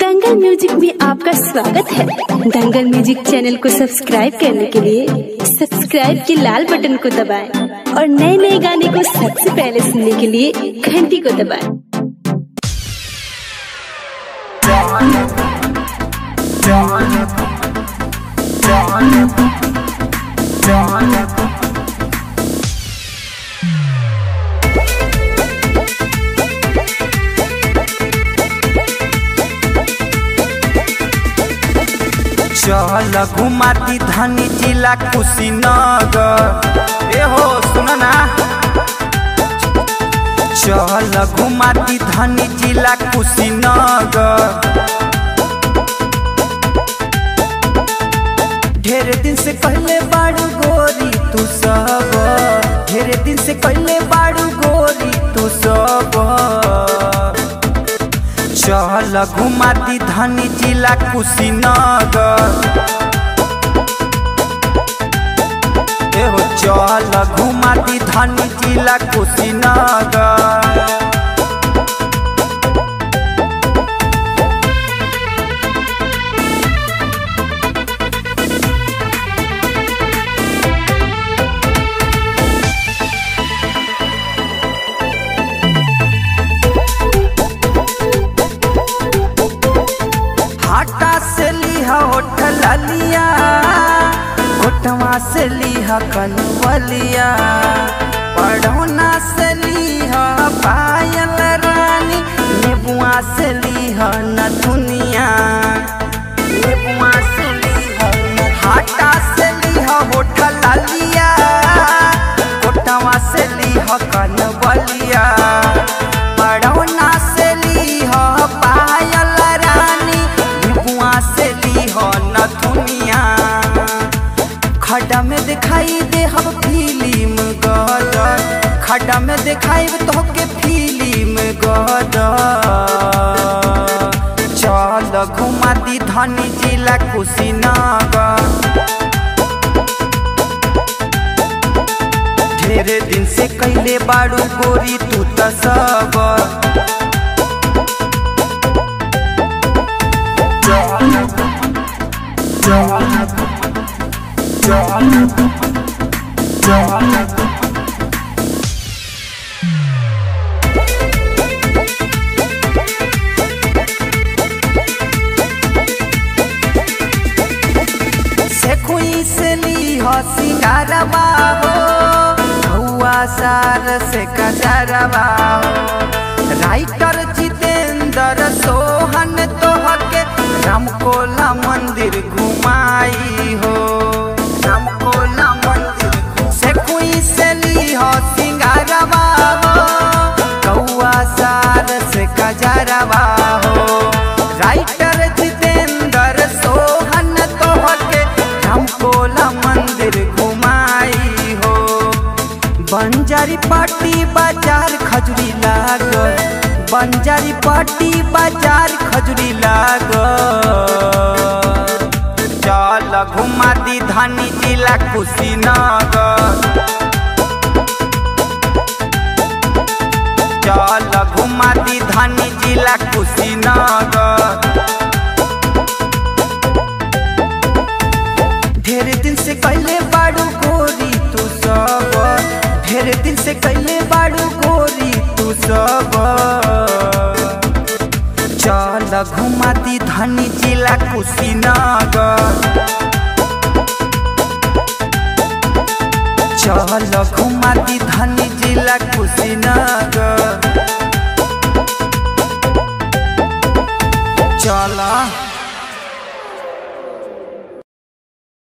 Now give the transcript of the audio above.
दंगल music में आपका स्वागत है दंगल म्यूजिक चैनल को सब्सक्राइब करने के लिए सब्सक्राइब के लाल बटन को दबाएं और नए नए गाने को सबसे पहले सुनने के लिए घंटी को दबाएं चल घुमाती धनी जिला कुशीनगर ए हो सुन ना चल घुमाती धनी जिला कुशीनगर ढेर दिन से पहले बाड़ू गोरी तू सब ढेर दिन से पहले बाड़ू गोरी तू सब चल घुमाती धनी जिला कुशीनगर एहो चल घुमाती धनी जिला कुशीनगर हाटा से लिहा होठल लिया होठवा से लिहा कनवलिया पढ़ौना से लिहा पायल रानी नेबुआ से लिहा नथुनिया नेबुआ से लिहा हाटा से लिहा होठल लिया होठवा से लिहा कनवलिया पढ़ौना से लिहा पायल रानी नेबुआ से लिहा नथुनिया खड्डा में दिखाई दे हम फिल्म गदर खड्डा में दिखाई तो के फिल्म गदर चल घुमाती धनी जिला कुशीनगर ढेरे दिन से कैले बाड़ू गोरी तू त सब से खुई से ली हो सिंगारवा हो हुआ सार से कजरवा हो राइटर जितेंद्र सोहन तोहके रामकोला मंदिर घुमाई हो रामकोला मंदिर से खुई से ली हो सिंगारवा हो कौआ सार से कजरवा हो राइटर जितेंद्र सोहन तोहके रामकोला मंदिर घुमाई हो बंजारी पाटी बाजार खजुरी लागल बंजारी पाटी बाजार खजुरी लागल चल घुमाती धनी जिला कुशीनगर चल घुमाती धनी जिला कुशीनगर ढेर दिन से कैले बाड़ू गोरी तू सब ढेर दिन से कैले बाड़ू गोरी तू सब चल घुमाती धनी जिला कुशीनगर चल घुमाती धनी जिला कुशीनगर चला